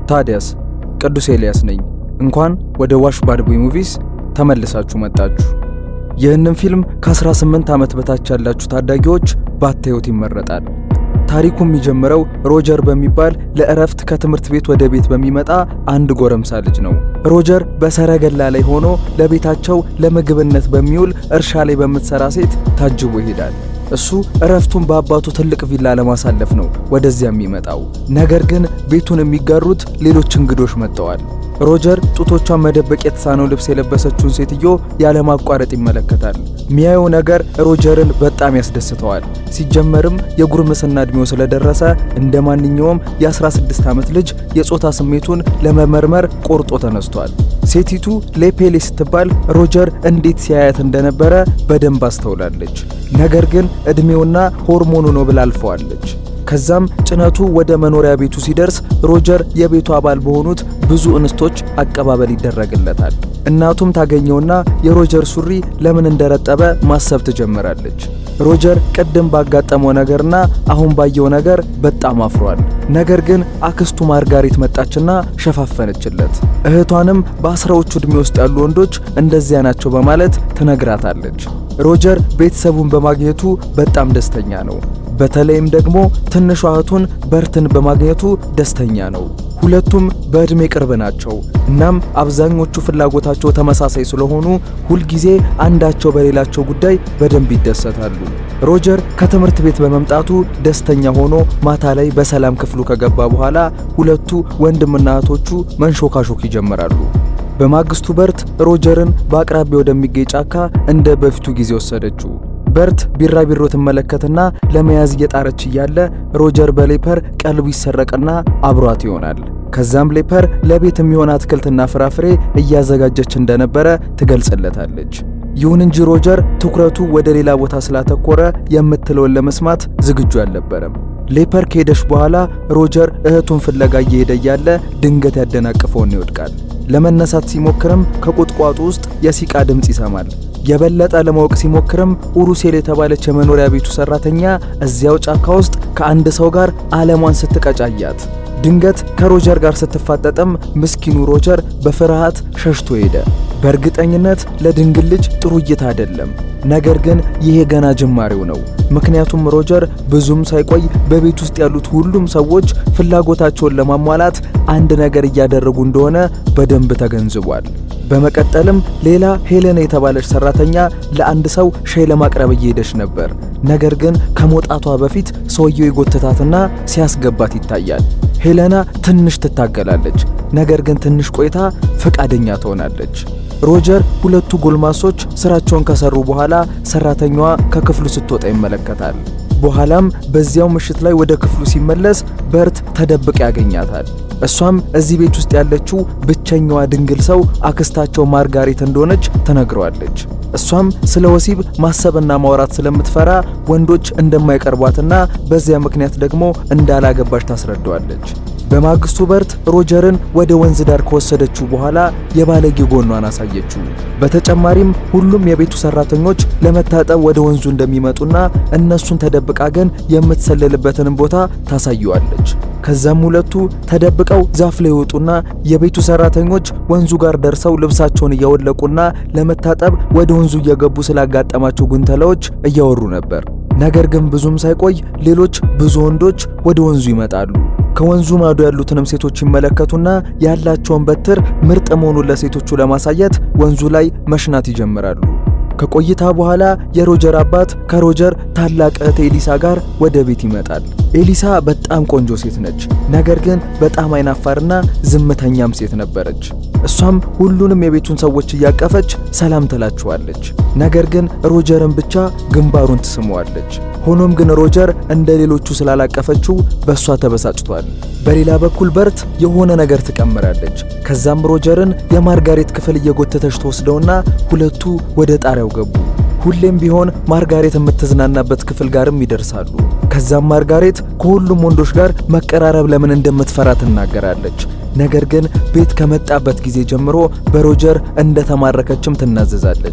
ታዲያስ ቅዱስ ኤልያስ ነኝ። እንኳን ወደ ዋሽ ባድ ቦይ ሙቪስ ተመልሳችሁ መጣችሁ። ይህንን ፊልም ከ18 ዓመት በታች ያላችሁ ታዳጊዎች ባታዩት ይመረጣል። ታሪኩ የሚጀምረው ሮጀር በሚባል ለእረፍት ከትምህርት ቤት ወደ ቤት በሚመጣ አንድ ጎረምሳ ልጅ ነው። ሮጀር በሰረገላ ላይ ሆኖ ለቤታቸው ለምግብነት በሚውል እርሻ ላይ በምትሰራ ሴት ታጅቦ ይሄዳል። እሱ እረፍቱን በአባቱ ትልቅ ቪላ ለማሳለፍ ነው ወደዚያ የሚመጣው። ነገር ግን ቤቱን የሚጋሩት ሌሎች እንግዶች መጥተዋል። ሮጀር ጡቶቿን መደበቅ የተሳነው ልብስ የለበሰችውን ሴትዮ ያለማቋረጥ ይመለከታል። ሚያየው ነገር ሮጀርን በጣም ያስደስተዋል። ሲጀመርም የጉርምስና ዕድሜው ስለደረሰ እንደ ማንኛውም የ16 ዓመት ልጅ የጾታ ስሜቱን ለመመርመር ቆርጦ ተነስቷል። ሴቲቱ ሌፔሌ ስትባል ሮጀር እንዴት ሲያያት እንደነበረ በደንብ አስተውላለች። ነገር ግን ዕድሜውና ሆርሞኑ ነው ብላ አልፈዋለች። ከዛም ጭነቱ ወደ መኖሪያ ቤቱ ሲደርስ ሮጀር የቤቱ አባል በሆኑት ብዙ እንስቶች አቀባበል ይደረግለታል። እናቱም ታገኘውና የሮጀር ሱሪ ለምን እንደረጠበ ማሰብ ትጀምራለች። ሮጀር ቅድም ባጋጠመው ነገርና አሁን ባየው ነገር በጣም አፍሯል። ነገር ግን አክስቱ ማርጋሪት መጣችና ሸፋፈነችለት። እህቷንም በአስራዎቹ ዕድሜ ውስጥ ያሉ ወንዶች እንደዚያ ናቸው በማለት ትነግራታለች። ሮጀር ቤተሰቡን በማግኘቱ በጣም ደስተኛ ነው። በተለይም ደግሞ ትንሿ እህቱን በርትን በማግኘቱ ደስተኛ ነው። ሁለቱም በዕድሜ ቅርብ ናቸው። እናም አብዛኞቹ ፍላጎታቸው ተመሳሳይ ስለሆኑ ሁልጊዜ አንዳቸው በሌላቸው ጉዳይ በደንብ ይደሰታሉ። ሮጀር ከትምህርት ቤት በመምጣቱ ደስተኛ ሆኖ ማታ ላይ በሰላም ክፍሉ ከገባ በኋላ ሁለቱ ወንድምና እህቶቹ መንሾካሾክ ይጀምራሉ። በማግስቱ በርት ሮጀርን በአቅራቢያ ወደሚገኝ ጫካ እንደ በፊቱ ጊዜ ወሰደችው። በርት ቢራቢሮ ትመለከትና ለመያዝ እየጣረች እያለ ሮጀር በሌፐር ቀልቡ ይሰረቅና አብሯት ይሆናል። ከዛም ሌፐር ለቤት የሚሆን አትክልትና ፍራፍሬ እያዘጋጀች እንደነበረ ትገልጽለታለች። ይሁን እንጂ ሮጀር ትኩረቱ ወደ ሌላ ቦታ ስላተኮረ የምትለውን ለመስማት ዝግጁ አልነበረም። ሌፐር ከሄደች በኋላ ሮጀር እህቱን ፍለጋ እየሄደ እያለ ድንገት ያደናቅፈውና ይወድቃል። ለመነሳት ሲሞክርም ከቁጥቋጦ ውስጥ የሲቃ ድምፅ ይሰማል። የበለጠ ለማወቅ ሲሞክርም ኡሩሴል የተባለች የመኖሪያ ቤቱ ሰራተኛ እዚያው ጫካ ውስጥ ከአንድ ሰው ጋር ዓለሟን ስትቀጫያት ድንገት ከሮጀር ጋር ስትፋጠጥም ምስኪኑ ሮጀር በፍርሃት ሸሽቶ ሄደ። በእርግጠኝነት ለድንግል ልጅ ጥሩ እይታ አይደለም። ነገር ግን ይሄ ገና ጅማሬው ነው። ምክንያቱም ሮጀር ብዙም ሳይቆይ በቤት ውስጥ ያሉት ሁሉም ሰዎች ፍላጎታቸውን ለማሟላት አንድ ነገር እያደረጉ እንደሆነ በደንብ ተገንዝቧል። በመቀጠልም ሌላ ሄሌና የተባለች ሰራተኛ ለአንድ ሰው ሻይ ለማቅረብ እየሄደች ነበር። ነገር ግን ከመውጣቷ በፊት ሰውየው የጎተታትና ሲያስገባት ይታያል። ሄሌና ትንሽ ትታገላለች። ነገር ግን ትንሽ ቆይታ ፈቃደኛ ትሆናለች። ሮጀር ሁለቱ ጎልማሶች ስራቸውን ከሰሩ በኋላ ሰራተኛዋ ከክፍሉ ስትወጣ ይመለከታል። በኋላም በዚያው ምሽት ላይ ወደ ክፍሉ ሲመለስ በርት ተደብቃ ያገኛታል። እሷም እዚህ ቤት ውስጥ ያለችው ብቸኛዋ ድንግል ሰው አክስታቸው ማርጋሬት እንደሆነች ተነግረዋለች። እሷም ስለ ወሲብ ማሰብና ማውራት ስለምትፈራ ወንዶች እንደማይቀርቧትና በዚያ ምክንያት ደግሞ እንዳላገባች ታስረዳዋለች። በማግስቱ በርት ሮጀርን ወደ ወንዝ ዳር ከወሰደችው በኋላ የባለጌ ጎኗን አሳየችው። በተጨማሪም ሁሉም የቤቱ ሰራተኞች ለመታጠብ ወደ ወንዙ እንደሚመጡና እነሱን ተደብቃ ግን የምትሰልልበትንም ቦታ ታሳየዋለች። ከዛም ሁለቱ ተደብቀው ዛፍ ላይ ይወጡና የቤቱ ሰራተኞች ወንዙ ጋር ደርሰው ልብሳቸውን እያወለቁና ለመታጠብ ወደ ወንዙ እየገቡ ስላጋጠማቸው ጉንተላዎች እያወሩ ነበር። ነገር ግን ብዙም ሳይቆይ ሌሎች ብዙ ወንዶች ወደ ወንዙ ይመጣሉ። ከወንዙ ማዶ ያሉትንም ሴቶች ይመለከቱና ያላቸውን በትር ምርጥ መሆኑን ለሴቶቹ ለማሳየት ወንዙ ላይ መሽናት ይጀምራሉ። ከቆይታ በኋላ የሮጀር አባት ከሮጀር ታላቅ እህት ኤሊሳ ጋር ወደ ቤት ይመጣል። ኤሊሳ በጣም ቆንጆ ሴት ነች፣ ነገር ግን በጣም አይናፋርና ዝምተኛም ሴት ነበረች። እሷም ሁሉንም የቤቱን ሰዎች እያቀፈች ሰላም ትላችኋለች። ነገር ግን ሮጀርን ብቻ ግንባሩን ትስመዋለች። ሆኖም ግን ሮጀር እንደ ሌሎቹ ስላላቀፈችው በእሷ ተበሳጭቷል። በሌላ በኩል በርት የሆነ ነገር ትቀምራለች። ከዛም ሮጀርን የማርጋሬት ክፍል እየጎተተች ተወስደውና ሁለቱ ወደ ጣሪያው ገቡ። ሁሌም ቢሆን ማርጋሬት የምትዝናናበት ክፍል ጋርም ይደርሳሉ። ከዛም ማርጋሬት ከሁሉም ወንዶች ጋር መቀራረብ ለምን እንደምትፈራ ትናገራለች። ነገር ግን ቤት ከመጣበት ጊዜ ጀምሮ በሮጀር እንደተማረከችም ትናዘዛለች።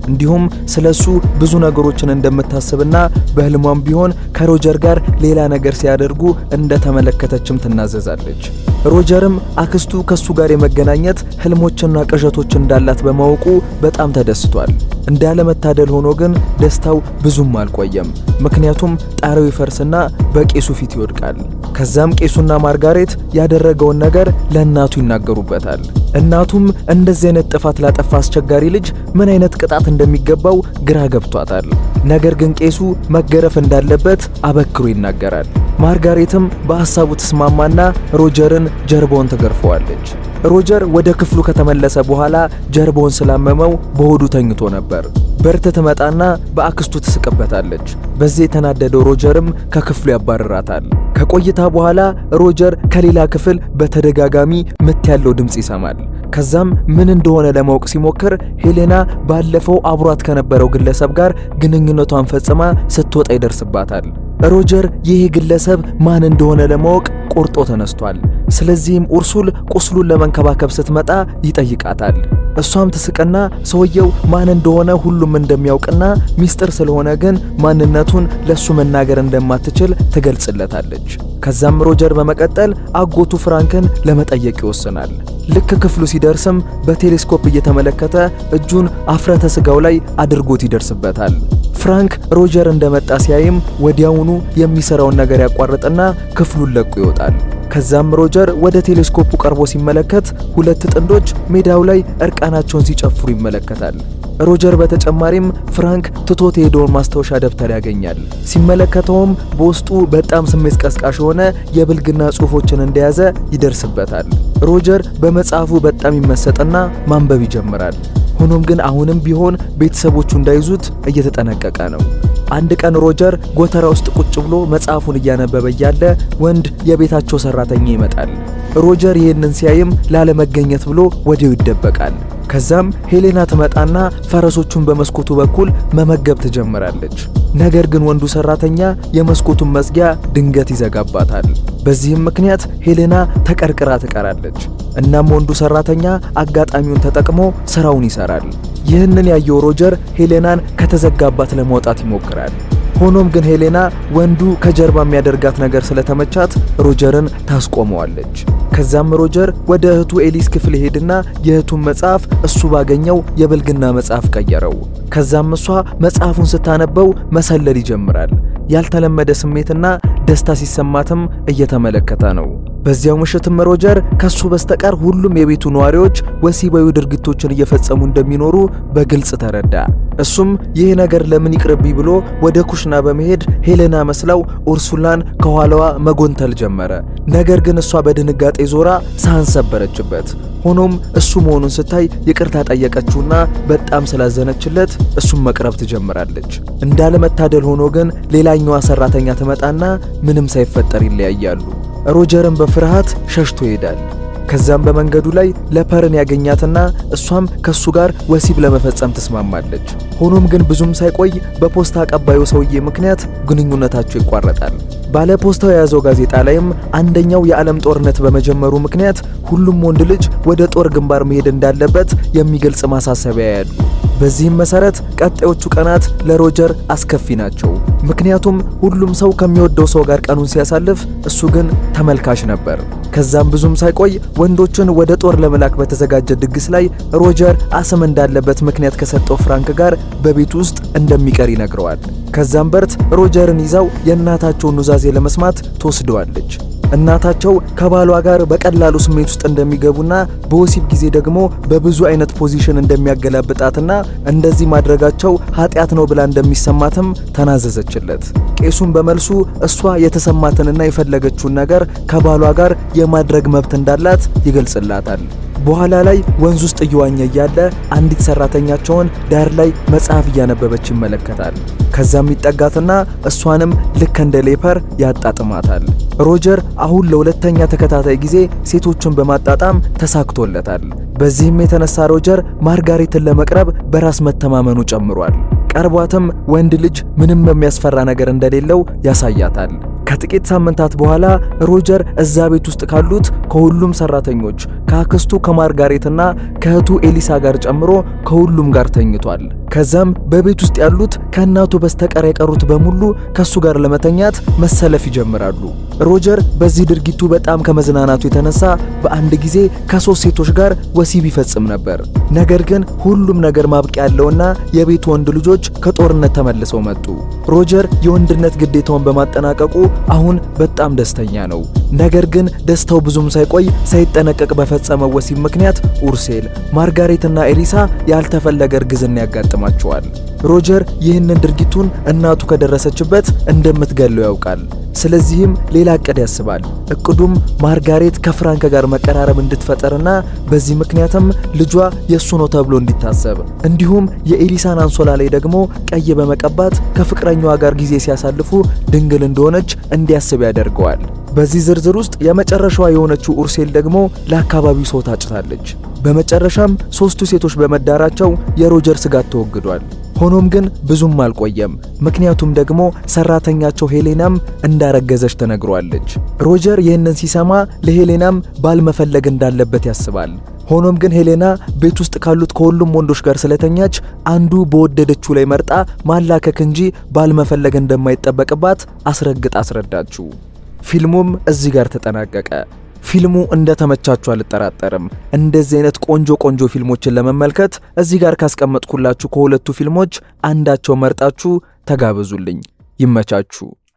እንዲሁም ስለሱ ብዙ ነገሮችን እንደምታስብና በህልሟም ቢሆን ከሮጀር ጋር ሌላ ነገር ሲያደርጉ እንደተመለከተችም ትናዘዛለች። ሮጀርም አክስቱ ከሱ ጋር የመገናኘት ህልሞችና ቅዠቶች እንዳላት በማወቁ በጣም ተደስቷል። እንዳለመታደል ሆኖ ግን ደስታው ብዙም አልቆየም። ምክንያቱም ጣሪያው ይፈርስና በቄሱ ፊት ይወድቃል። ከዛም ቄሱና ማርጋሬት ያደረገውን ነገር ለእናቱ ይናገሩበታል። እናቱም እንደዚህ አይነት ጥፋት ላጠፋ አስቸጋሪ ልጅ ምን አይነት ቅጣት እንደሚገባው ግራ ገብቷታል። ነገር ግን ቄሱ መገረፍ እንዳለበት አበክሮ ይናገራል። ማርጋሬትም በሐሳቡ ተስማማና ሮጀርን ጀርባውን ትገርፈዋለች። ሮጀር ወደ ክፍሉ ከተመለሰ በኋላ ጀርባውን ስላመመው በሆዱ ተኝቶ ነበር። በርት ትመጣና በአክስቱ ትስቅበታለች። በዚህ የተናደደው ሮጀርም ከክፍሉ ያባርራታል። ከቆይታ በኋላ ሮጀር ከሌላ ክፍል በተደጋጋሚ ምት ያለው ድምፅ ይሰማል። ከዛም ምን እንደሆነ ለማወቅ ሲሞክር ሄሌና ባለፈው አብሯት ከነበረው ግለሰብ ጋር ግንኙነቷን ፈጽማ ስትወጣ ይደርስባታል። ሮጀር ይህ ግለሰብ ማን እንደሆነ ለማወቅ ቆርጦ ተነስቷል። ስለዚህም ኡርሱል ቁስሉን ለመንከባከብ ስትመጣ ይጠይቃታል። እሷም ትስቅና ሰውየው ማን እንደሆነ ሁሉም እንደሚያውቅና ሚስጥር ስለሆነ ግን ማንነቱን ለሱ መናገር እንደማትችል ትገልጽለታለች። ከዛም ሮጀር በመቀጠል አጎቱ ፍራንክን ለመጠየቅ ይወስናል። ልክ ክፍሉ ሲደርስም በቴሌስኮፕ እየተመለከተ እጁን አፍረተ ስጋው ላይ አድርጎት ይደርስበታል። ፍራንክ ሮጀር እንደመጣ ሲያይም ወዲያውኑ የሚሰራውን ነገር ያቋርጥና ክፍሉን ለቆ ይወጣል። ከዛም ሮጀር ወደ ቴሌስኮፑ ቀርቦ ሲመለከት ሁለት ጥንዶች ሜዳው ላይ እርቃናቸውን ሲጨፍሩ ይመለከታል። ሮጀር በተጨማሪም ፍራንክ ትቶት የሄደውን ማስታወሻ ደብተር ያገኛል። ሲመለከተውም በውስጡ በጣም ስሜት ቀስቃሽ የሆነ የብልግና ጽሑፎችን እንደያዘ ይደርስበታል። ሮጀር በመጽሐፉ በጣም ይመሰጥና ማንበብ ይጀምራል። ሆኖም ግን አሁንም ቢሆን ቤተሰቦቹ እንዳይዙት እየተጠነቀቀ ነው። አንድ ቀን ሮጀር ጎተራ ውስጥ ቁጭ ብሎ መጽሐፉን እያነበበ እያለ ወንድ የቤታቸው ሰራተኛ ይመጣል። ሮጀር ይህንን ሲያይም ላለመገኘት ብሎ ወዲያው ይደበቃል። ከዛም ሄሌና ትመጣና ፈረሶቹን በመስኮቱ በኩል መመገብ ትጀምራለች። ነገር ግን ወንዱ ሰራተኛ የመስኮቱን መዝጊያ ድንገት ይዘጋባታል። በዚህም ምክንያት ሄሌና ተቀርቅራ ትቀራለች። እናም ወንዱ ሰራተኛ አጋጣሚውን ተጠቅሞ ስራውን ይሰራል። ይህንን ያየው ሮጀር ሄሌናን ከተዘጋባት ለማውጣት ይሞክራል። ሆኖም ግን ሄሌና ወንዱ ከጀርባ የሚያደርጋት ነገር ስለተመቻት ሮጀርን ታስቆመዋለች። ከዛም ሮጀር ወደ እህቱ ኤሊስ ክፍል ሄድና የእህቱን መጽሐፍ እሱ ባገኘው የብልግና መጽሐፍ ቀየረው። ከዛም እሷ መጽሐፉን ስታነበው መሰለል ይጀምራል። ያልተለመደ ስሜትና ደስታ ሲሰማትም እየተመለከተ ነው። በዚያው ምሽትም ሮጀር ከሱ በስተቀር ሁሉም የቤቱ ነዋሪዎች ወሲባዊ ድርጊቶችን እየፈጸሙ እንደሚኖሩ በግልጽ ተረዳ። እሱም ይህ ነገር ለምን ይቅርብኝ ብሎ ወደ ኩሽና በመሄድ ሄሌና መስላው ኡርሱላን ከኋላዋ መጎንተል ጀመረ። ነገር ግን እሷ በድንጋጤ ዞራ ሳህን ሰበረችበት። ሆኖም እሱ መሆኑን ስታይ ይቅርታ ጠየቀችውና በጣም ስላዘነችለት እሱም መቅረብ ትጀምራለች። እንዳለመታደል ሆኖ ግን ሌላኛዋ ሰራተኛ ትመጣና ምንም ሳይፈጠር ይለያያሉ። ሮጀርን በፍርሃት ሸሽቶ ይሄዳል። ከዛም በመንገዱ ላይ ለፐርን ያገኛትና እሷም ከሱ ጋር ወሲብ ለመፈጸም ትስማማለች። ሆኖም ግን ብዙም ሳይቆይ በፖስታ አቀባዩ ሰውዬ ምክንያት ግንኙነታቸው ይቋረጣል። ባለ ፖስታው የያዘው ጋዜጣ ላይም አንደኛው የዓለም ጦርነት በመጀመሩ ምክንያት ሁሉም ወንድ ልጅ ወደ ጦር ግንባር መሄድ እንዳለበት የሚገልጽ ማሳሰቢያ ያሉ። በዚህም መሰረት ቀጣዮቹ ቀናት ለሮጀር አስከፊ ናቸው። ምክንያቱም ሁሉም ሰው ከሚወደው ሰው ጋር ቀኑን ሲያሳልፍ፣ እሱ ግን ተመልካች ነበር። ከዛም ብዙም ሳይቆይ ወንዶችን ወደ ጦር ለመላክ በተዘጋጀ ድግስ ላይ ሮጀር አስም እንዳለበት ምክንያት ከሰጠው ፍራንክ ጋር በቤት ውስጥ እንደሚቀር ይነግረዋል። ከዛም በርት ሮጀርን ይዛው የእናታቸውን ኑዛዜ ለመስማት ትወስደዋለች። እናታቸው ከባሏ ጋር በቀላሉ ስሜት ውስጥ እንደሚገቡና በወሲብ ጊዜ ደግሞ በብዙ አይነት ፖዚሽን እንደሚያገላብጣትና እንደዚህ ማድረጋቸው ኃጢአት ነው ብላ እንደሚሰማትም ተናዘዘችለት። ቄሱም በመልሱ እሷ የተሰማትንና የፈለገችውን ነገር ከባሏ ጋር የማድረግ መብት እንዳላት ይገልጽላታል። በኋላ ላይ ወንዝ ውስጥ እየዋኘ እያለ አንዲት ሰራተኛቸውን ዳር ላይ መጽሐፍ እያነበበች ይመለከታል። ከዛም ይጠጋትና እሷንም ልክ እንደ ሌፐር ያጣጥማታል። ሮጀር አሁን ለሁለተኛ ተከታታይ ጊዜ ሴቶችን በማጣጣም ተሳክቶለታል። በዚህም የተነሳ ሮጀር ማርጋሬትን ለመቅረብ በራስ መተማመኑ ጨምሯል። ቀርቧትም ወንድ ልጅ ምንም የሚያስፈራ ነገር እንደሌለው ያሳያታል። ከጥቂት ሳምንታት በኋላ ሮጀር እዛ ቤት ውስጥ ካሉት ከሁሉም ሰራተኞች ከአክስቱ ከማርጋሬትና ከእህቱ ኤሊሳ ጋር ጨምሮ ከሁሉም ጋር ተኝቷል። ከዛም በቤት ውስጥ ያሉት ከእናቱ በስተቀር የቀሩት በሙሉ ከሱ ጋር ለመተኛት መሰለፍ ይጀምራሉ። ሮጀር በዚህ ድርጊቱ በጣም ከመዝናናቱ የተነሳ በአንድ ጊዜ ከሶስት ሴቶች ጋር ወሲብ ይፈጽም ነበር። ነገር ግን ሁሉም ነገር ማብቂያ ያለውና የቤቱ ወንድ ልጆች ከጦርነት ተመልሰው መጡ። ሮጀር የወንድነት ግዴታውን በማጠናቀቁ አሁን በጣም ደስተኛ ነው። ነገር ግን ደስታው ብዙም ሳይቆይ ሳይጠነቀቅ በፈጸመው ወሲብ ምክንያት ኡርሴል፣ ማርጋሬትና ኤሊሳ ያልተፈለገ እርግዝና ያጋጥማቸዋል። ሮጀር ይህንን ድርጊቱን እናቱ ከደረሰችበት እንደምትገለው ያውቃል። ስለዚህም ሌላ እቅድ ያስባል። እቅዱም ማርጋሬት ከፍራንክ ጋር መቀራረብ እንድትፈጠርና በዚህ ምክንያትም ልጇ የእሱ ነው ተብሎ እንዲታሰብ እንዲሁም የኤሊሳን አንሶላ ላይ ደግሞ ቀይ በመቀባት ከፍቅረኛዋ ጋር ጊዜ ሲያሳልፉ ድንግል እንደሆነች እንዲያስብ ያደርገዋል። በዚህ ዝርዝር ውስጥ የመጨረሻዋ የሆነችው ኡርሴል ደግሞ ለአካባቢው ሰው ታጭታለች። በመጨረሻም ሶስቱ ሴቶች በመዳራቸው የሮጀር ስጋት ተወግዷል። ሆኖም ግን ብዙም አልቆየም። ምክንያቱም ደግሞ ሰራተኛቸው ሄሌናም እንዳረገዘች ተነግሯለች። ሮጀር ይህንን ሲሰማ ለሄሌናም ባል መፈለግ እንዳለበት ያስባል። ሆኖም ግን ሄሌና ቤት ውስጥ ካሉት ከሁሉም ወንዶች ጋር ስለተኛች አንዱ በወደደችው ላይ መርጣ ማላከክ እንጂ ባል መፈለግ እንደማይጠበቅባት አስረግጥ አስረዳችው። ፊልሙም እዚህ ጋር ተጠናቀቀ። ፊልሙ እንደተመቻችሁ አልጠራጠርም። እንደዚህ አይነት ቆንጆ ቆንጆ ፊልሞችን ለመመልከት እዚህ ጋር ካስቀመጥኩላችሁ ከሁለቱ ፊልሞች አንዳቸው መርጣችሁ ተጋበዙልኝ። ይመቻችሁ።